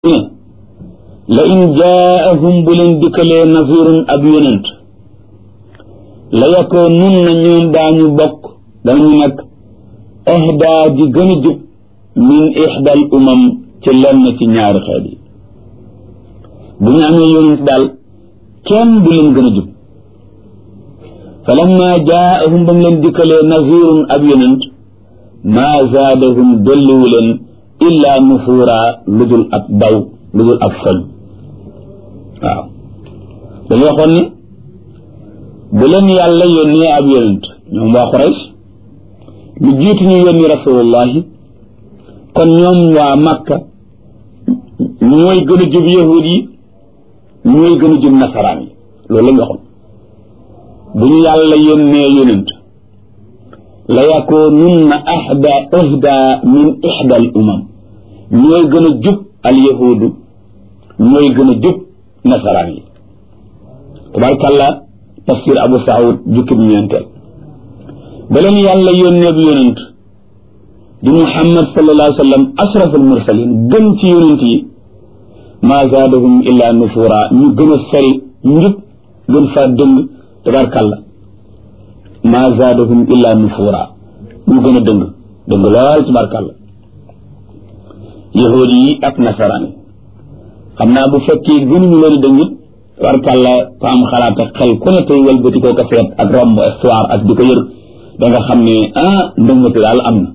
ne la in jaahum bu leen dikkalee nazirun ab yonent la yakoo nun na ñoom daañu bokk danañu nag ahdaa ji gën a jub min ixdal umam ci lenn ci ñaari xeet yi bu ñu amee yonent daal kenn du leen gën a jub fa lamma jaahum ba mu leen dikkalee nazirun ab yonent maa zaadahum dolliwu leen illaa nufuura lu dul ab daw lu dul ab foñ waaw dañu waxoon ni bu leen yàlla yónnee ab yonent ñoom waa Quraysh lu jiitu ñu yónni rasulullahi kon ñoom waa Makka ñooy gën a jub yahud yi ñooy gën a jub nasaraan yi loolu la ñu waxoon bu ñu yàlla yónnee yonent la yakoonunna ahda ahda min ihda al umam ñooy gën a jub al yahudu ñooy gën a jub nasaraan yi tabarkàlla tafsir abu saud jukkib ñeenteel ba leen yàlla yónnee bi yonent di muhammad sallallahu alayhi wa sallam ashraf al mursalin gën ci yonent yi maa zaadahum illa nufura ñu gën a sori njub gën faa dëng tabarkàlla maa zaadahum illa nufura ñu gën a dëng dëng lool tabarkàlla yahuud yi ak nasaraan yi xam naa bu fekkee gënuñu leen dëng it tabarkàlla ko am xalaat ak xel ku ne tey wëlbati koo ko seet ak romb histoire ak di ko yër da nga xam ne ah ndëngati daal am na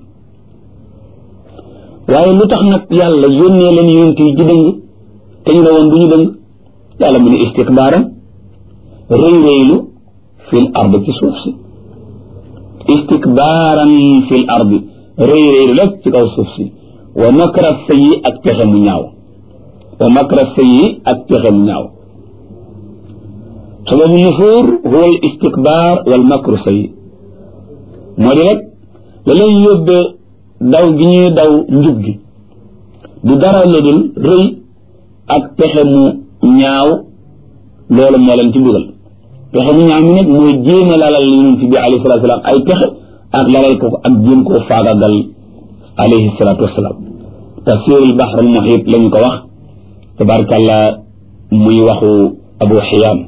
waaye lu tax nag yàlla yónnee leen yonent yi ji dëng te ñu ne woon du ñu dëng yàlla mu ne istikbaaran rëy rëylu fil ard ci suuf si istikbaaran fil ard rëy rëylu rek ci kaw suuf si wa makra sayyi ak pexe mu ñaaw wa makra sayyi ak pexe mu ñaaw sababu nufuur huwa al istikbaar wal makru sayyi moo di rek la leen yóbbee daw gi ñuy daw njub gi du dara la dul rëy ak pexe mu ñaaw loolu moo leen ci dugal pexe mu ñaaw mi nag mooy jéem a lalal yonent bi alayhi salaatu wasalaam ay pexe ak lalal ko ak jéem koo faagagal alayhi salaatu wasalaam tafsirul bahr al muhit la ñu ko wax tabarakàllah muy waxu abu xiyaam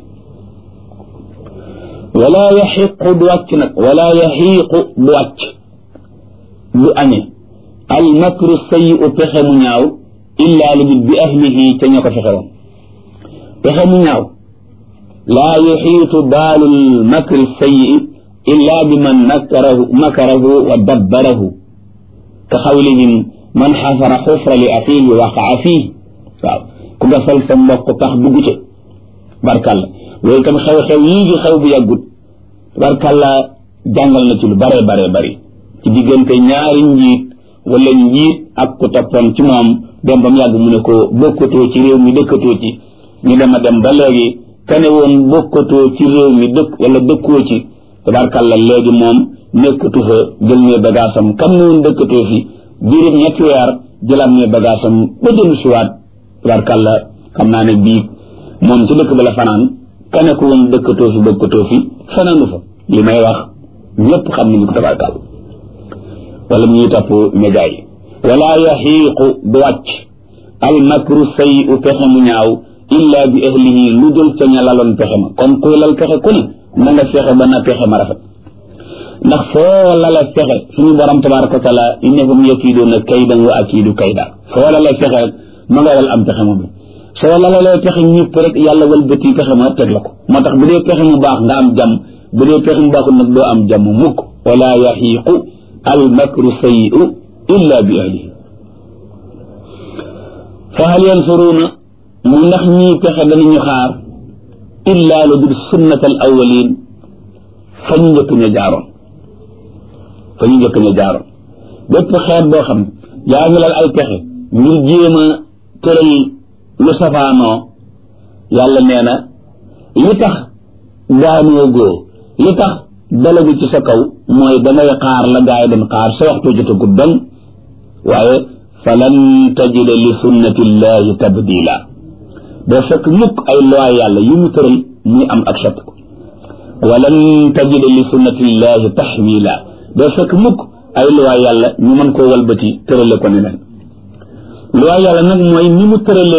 wala yaxiqu du wàcc nag wala yaxiiqu du wàcc du añe al makru sayyi pexe mu ñaaw illaa lu bi ahlihi ca ña ko fexe woon pexe mu ñaaw laa yuxiitu baalul makri sayyi illaa bi man makarahu makarahu wa dabbarahu ka xawlihim man xafara xufra li axiihi waqaa fiihi waaw ku gasal sa mbokk tax dugg ca barkalla loolu tam xew-xew yii gi xew bu yàggut barkalla jàngal na ci lu bare bare bari ci diggante ñaari njiit wala njiit ak ku toppoon ci moom dem ba mu yàgg mu ne ko bokkatoo ci réew mi dëkkatoo ci ñu dem a dem ba léegi kane woon bokkatoo ci réew mi dëkk wala dëkkoo ci tabarkalla léegi moom nekkatu fa jël ne bagaasam kam ne woon dëkkatoo fi diirib ñetti weer jëlaat ne bagaasam ba dellu siwaat tabarkalla xam naa ne bii moom ci dëkk ba la fanaan kane ko woon dëkkatoo fi bokkatoo fi fanaanu fa li may wax ñëpp xam nañu ko tabarkalla wala ñuy topp média yi wala yaxiiqu du wàcc al makru sayyi pexe mu ñaaw illa bi ahlihi lu dul ca ña laloon pexe ma kon kuy lal pexe ku ne na nga fexe ba na pexe ma rafet ndax foo lala pexe suñu borom tabaraka wa taala innahum yakiiduuna kaydan wa akiidu kayda foo lala pexe rek ma nga lal am pexe moom soo lalalee pexe ñëpp rek yàlla walbati pexe ma teg la ko moo tax bu dee pexe mu baax nga am jàmm bu dee pexe mu baaxul nag doo am jàmm mukk wala yaxiiqu al makru sayyi'u illa bi ahlihi fa hal yansuruuna mu ndax ñii pexe danañu xaar illa lu dul sunnat al awwalin fa ñu njëkk ña jaaroon fa ñu njëkk ña jaaroon bépp xeet boo xam yaa ngi lal ay pexe ngir jéem a tëral lu safaanoo yàlla nee na li tax daanoo góo li tax dalagu ci sa kaw mooy dangay xaar la gaa yi doon xaar sa waxtu jotagut dong waaye falan tajida li sunnatillahi tabdila doo fekk mukk ay loi yàlla yu mu tëral muy am ak soppiku walan tajida li sunnatillahi taxwila doo fekk mukk ay loi yàlla ñu mën koo walbati tërale ko neneen loi yàlla nag mooy ni mu tëralee